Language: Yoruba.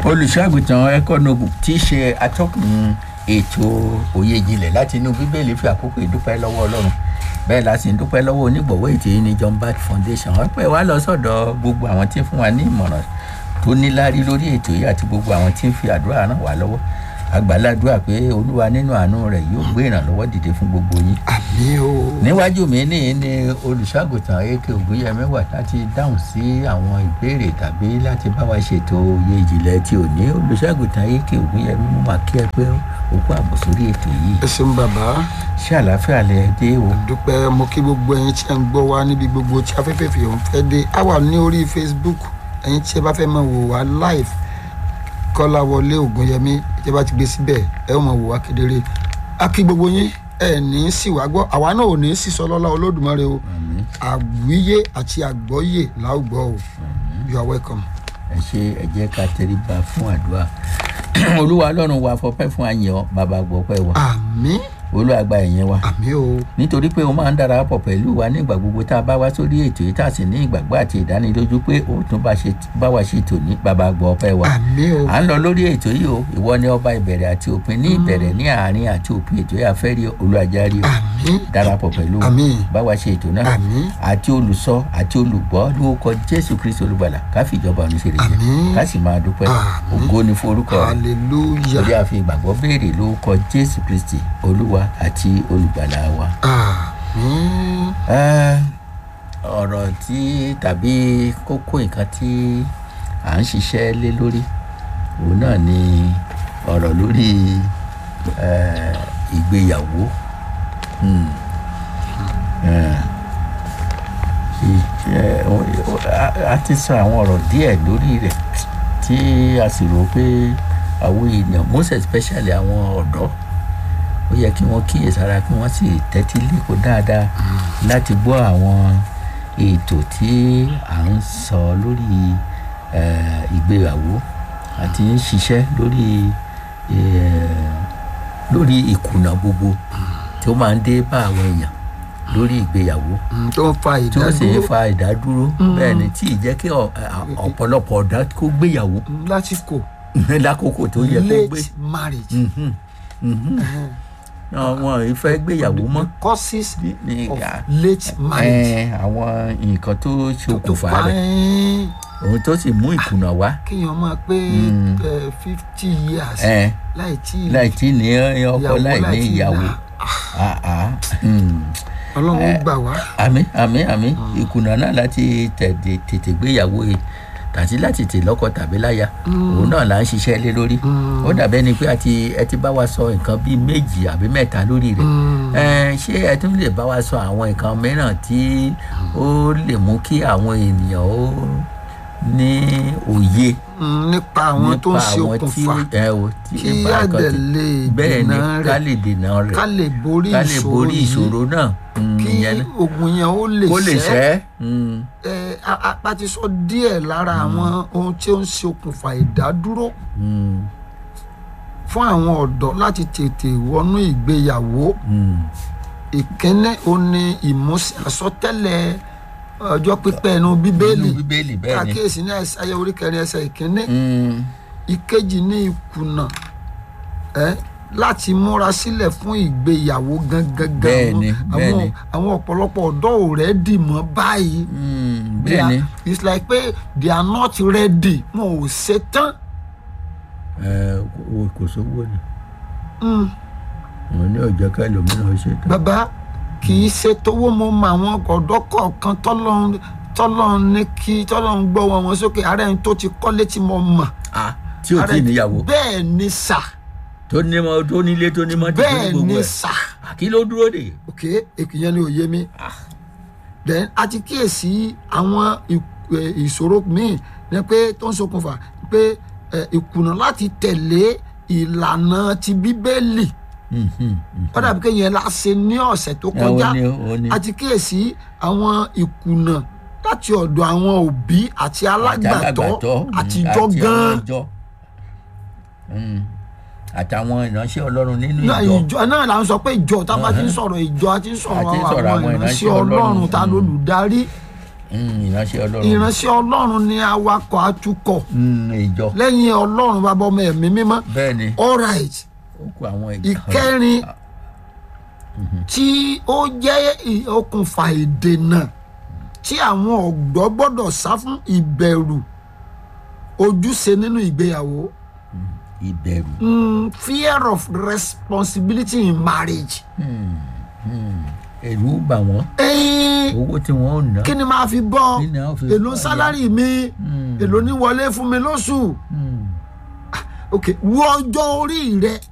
olùṣọ́àgùtàn ẹ̀kọ́nọ́gù tí í ṣe atọ́kùn ètò òye ìjìnlẹ̀ láti inú bíbélì fi àkókò ìdúpẹ́ lọ́wọ́ ọlọ́run bẹ́ẹ̀ la sì ń dúpẹ́ lọ́wọ́ onígbọ̀wọ́ ètò yìí ní john bat foundation ọpẹ́ wa lọ sọ́dọ̀ gbogbo àwọn tí ń fún wa ní ìmọ̀ràn tó níláárí lórí ètò yìí àti gbogbo àwọn tí ń fi àdúrà ràn wá lọ́wọ́ àgbàládùá pé olúwa nínú àánú rẹ̀ yóò gbé ìrànlọ́wọ́ dìde fún gbogbo yín àmì o. níwájú mi ní ní olùṣàgùtàn ak ògúnyẹmí wà láti dáhùn sí àwọn ìbéèrè tàbí láti bá wa ṣètò òye ìjìnlẹ̀ tí ò ní olùṣàgùtàn ak ògúnyẹmí mú wá kí ẹ pé òkú àbọ̀ sórí ètò yìí ẹ ṣeun bàbá ṣé àlàáfíà lẹ dé o dúpẹ́ mo kí gbogbo ẹyin tí ẹ ń gbọ́ wá níbi gbogbo tí afẹ́fẹ́ fi òun fẹ́ dé a wà ní orí facebook ẹyin tí ẹ bá fẹ́ máa wò wá live kọ́láwọlé ògúnyẹmí tí ẹ bá ti gbé síbẹ̀ ẹ ó máa wò wá kedere a kí gbogbo yín ẹ ní sì wá gbọ́ àwa náà ò ní sì sọ lọ́lá olódùmarè o Àmín. àwíyé àti àgbọ́yé láwùgbọ́ o you are welcome. ẹ ṣe ẹ jẹ́ ká tẹríba fún àdúrà olúwa ọlọ́run wa fọpẹ́ fún àyàn bàbá gbọ́pẹ́ wa àmì olúwa gba ẹ̀yìn wa àmì o nítorí pé o máa ń darapọ̀ pẹ̀lú wa nígbà gbogbo tá a bá wá sórí ètò yìí tá a sì ní ìgbàgbọ́ àti ìdánilójú pé o tún bá ṣe- bá wa ṣe tò ní bàbá gbọ́ ọpẹ́ wa àmì o à ń lọ lórí ètò yìí o ìwọ ni ọba ìbẹ̀rẹ̀ àti òpin ní ìbẹ̀rẹ̀ ní àárín àti òpin ètò yìí àfẹ́rí olùajárí o àmì darapọ̀ pẹ̀lú wa àmì bá wa ṣe ètò náà àmì àti olùsọ àti olùgbọ́ lórúkọ jésù kristu olùgbàlà ká fi ìjọba ọ̀run ṣe lè jẹ Àmín. ká sì máa dúpẹ́ Àmín. ògo ni fún orúkọ rẹ̀ hallelujah torí a fi ìgbàgbọ́ béèrè lórúkọ jésù kristi olúwa àti olùgbàlà wa. àmì Ẹ́, ọ̀rọ̀ tí tàbí kókó nǹkan tí à ń ṣiṣẹ́ lé lórí òun náà ni ọ̀rọ̀ lórí ẹ́, ìgbéyàwó. Hmm. Ẹ́, ì- ẹ́, o- a- a ti sọ àwọn ọ̀rọ̀ díẹ̀ lórí rẹ̀ tí a sì rò pé àwọn èèyàn most especially àwọn ọ̀dọ́ ó yẹ kí wọ́n kíyèsára kí wọ́n sì tẹ́tí lẹ́kọ̀ọ́ dáadáa láti gbọ́ àwọn ètò tí à ń sọ lórí eh, ìgbéyàwó àti ń ṣiṣẹ́ lórí eh, lórí ìkùnà gbogbo tí ó máa ń dé bá àwọn èèyàn lórí ìgbéyàwó tó ń fa tí ó sì ń ìdádúró fa ìdádúró bẹ́ẹ̀ ni tí ì jẹ́ kí ọ- ọ̀pọ̀lọpọ̀ ọ̀dà kó gbéyàwó lásìkò lákòókò tó yẹ kó gbé late marriage Mhm, mhm. àwọn ìfẹ́ gbéyàwó mọ́ causes ní of ìgbà late marriage ẹ àwọn nǹkan tó ṣokùnfà tó rẹ̀ ẹ́ẹ́ ohun tó sì mú ìkùnà wá kéèyàn máa pé fifty years ẹ láì tí láì tí ní ọkọ ìyàwó láì ní láì tí ìyàwó là. Ah, ah, hmm. ọlọ́run ó gbà wá àmì àmì àmì ìkùnà náà láti tẹ̀dẹ̀ tètè gbéyàwó yìí tàbí láti tè lọ́kọ tàbí láya òun náà là ń ṣiṣẹ́ lé lórí ó dàbẹ́ ni pé àti ẹ ti bá wa sọ nǹkan bíi méjì àbí mẹ́ta lórí rẹ̀ ẹ ṣé ẹ tún lè bá wa sọ àwọn nǹkan mìíràn tí ó lè mú kí àwọn ènìyàn ó ní òye Mm, nípa àwọn tó ń nípa ṣe àwọn tí okùnfà ẹ ò tí kí nípa nǹkan àdẹ̀ tí- lè bẹ́ẹ̀ ni dènà ká rẹ̀ lè dènà rẹ̀ ká lè borí ká lè ìṣòro borí yìí ìṣòro náà Mm, kí ìyẹn náà. ogun yẹn ó lè kó lè ṣẹ́ ṣẹ́ Mm, ẹ a- a- a ti sọ díẹ̀ lára àwọn ohun tí ó ń ṣe okùnfà ìdádúró mm, fún àwọn ọ̀dọ́ láti tètè wọnú ìgbéyàwó mm. ìkíní ó ní ìmúṣẹ àsọtẹ́lẹ̀ ọjọ́ pípẹ́ ẹnu bíbélì Nínú bíbélì bẹ́ẹ̀ ni àkíyèsí ní ẹsẹ̀ orí kẹrin ẹsẹ̀ ìkíní Mm, ìkejì ní ìkùnà ẹ láti múra sílẹ̀ fún ìgbéyàwó gangan Bẹ́ẹ̀ ni, bẹ́ẹ̀ ni. àwọn ọ̀pọ̀lọpọ̀ ọ̀dọ́ ò rẹ́dì mọ́ báyìí mm, They bẹ́ẹ̀ are- ni it's like pé they are not ready wọn ò ṣetán ẹ, kò- kò sówó ni Mm, wọn ní ọjọ́ ká lómìnira ṣe tán. bàbá kì í ṣe tówó mo mọ àwọn ọ̀dọ́ kọ̀ọ̀kan tọ́lọ́run tọ́lọ́run ní kí tọ́lọ́run gbọ́ wọn wọn sókè ààrẹ ẹni tó ti kọ́lé tí mo mọ̀ Ah, tí ò tí ì níyàwó bẹ́ẹ̀ ni sà tó ní mọ tó nílé tó ní mọ́tò tó ní bẹ́ẹ̀ gbogbo ni ẹ̀ sà Ah, kí ló dúró dè. ok èkìyẹn ni òye mi then a ti kíyèsí àwọn ì- ẹ, ìṣòro míì ní pé tó ń ṣokùnfà pé ẹ, ìkùnà láti tẹ̀lé ìlànà ti bíbélì Mm, mm, mm. ó dàbí kéèyàn la ṣe ní ọ̀sẹ̀ tó Ẹ, kọjá ó ní ó ní a ti kíyèsí àwọn ìkùnà láti ọ̀dọ̀ àwọn òbí àti alágbàtọ́ àtijọ́ gan-an ìjọ àtàwọn ìránṣẹ́ ọlọ́run nínú náà ìjọ ìjọ náà là ń sọ pé ìjọ tá a bá ti ń sọ̀rọ̀ ìjọ a ti ń sọ̀rọ̀ A ti ń sọ̀rọ̀ àwọn àwọn ìránṣẹ́ ìránṣẹ́ ọlọ́run Ọlọ́run. ta lólùdarí Mm, ìránṣẹ́ ọlọ́run ìránṣẹ́ ọlọ́run ni awakọ̀ atukọ̀ Mm, ìjọ lẹ́yìn ọlọ́run bàbá ọmọ ẹ̀mí mímọ́ bẹ́ẹ̀ ni all right ó kó àwọn ìkan ìkẹrin tí ó jẹ́ ì- okùnfà ìdènà tí àwọn ọ̀dọ́ gbọ́dọ̀ sá fún ìbẹ̀rù ojúṣe nínú ìgbéyàwó ìbẹ̀rù mm, fear of responsibility in marriage. ẹ̀rù bà wọ́n ẹ̀yin owó tí wọ́n ò ná kí ni màá fi bọ́ Kí ni a ó fi èló bọ́ sálárì mi Mm. èló ní wọlé fún mi lóṣù Mm, ok wo ọjọ́ orí rẹ